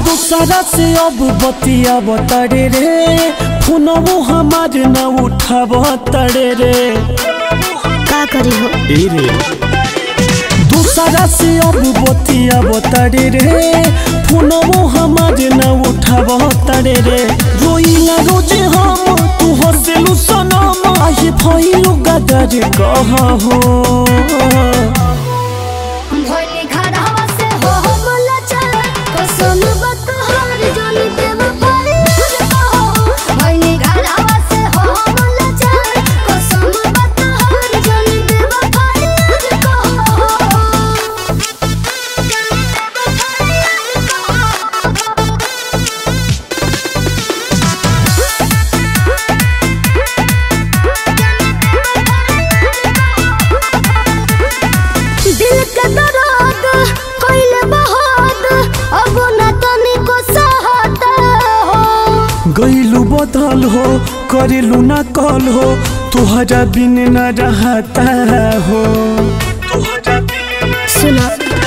दूसरा से अब बतिया तड़े रे फोनवो हमार न उठाब तड़े रे का करी हो ए रे दूसरा से अब बतिया तड़े रे फोनवो हमार न उठाब तड़े रे रोइला रोज हम तू हंसलू सनम आये भइलू गदर कह हो भोले घरवा से हो हो बोला चल कसम बत हर जन देव पाए भोले घरवा से हो हो बोला चल कसम बत हर जन देव पाए दिल के दर्द कइले बहुत अब न तनिको सहत हो गईलू बदल हो करेलू ना कल हो तुहरा बिन न रहता हो सुनो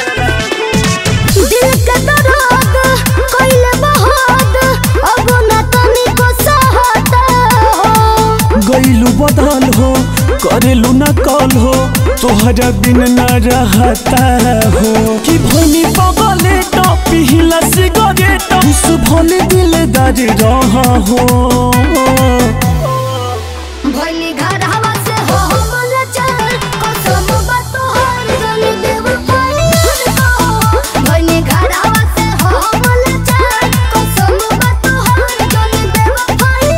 दिल के दर्द कइले बहुत अब न तनिको सहत हो गईलू बदल हो करेलू ना कल हो तुहरा बिन न रहता हो कि भनी बगले तो पिहला सिगरेट उस भले दिलदार रह हो भोले घरवा से हो हो बोला चल कसम बात हर जन देव पाए भोले घरवा से हो हो बोला चल कसम बात हर जन देव पाए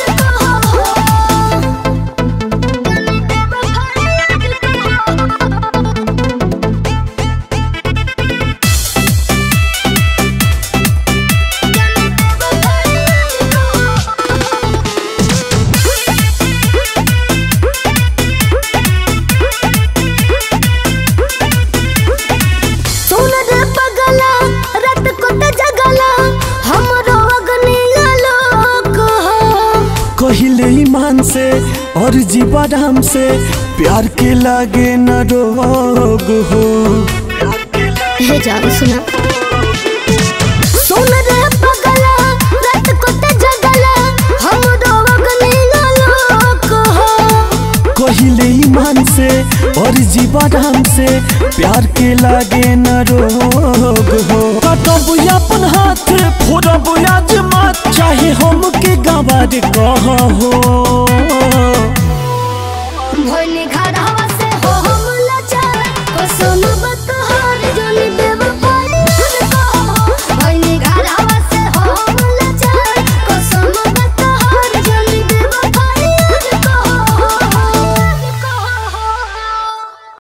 सुन रे पगला रात को ते जगला हमरो अग्नि आलोक हो कहिले ईमान से और जीवाराम से प्यार के लागे न रोग हो हे जान सुना सुन रे पगला रात को ते जगला हमरो अग्नि आलोक हो कहिले ईमान से और जीवाराम से प्यार के लागे न रोग हो कटब अपन हाथ फोड़ब आज मात चाहे हम के गवार कह हो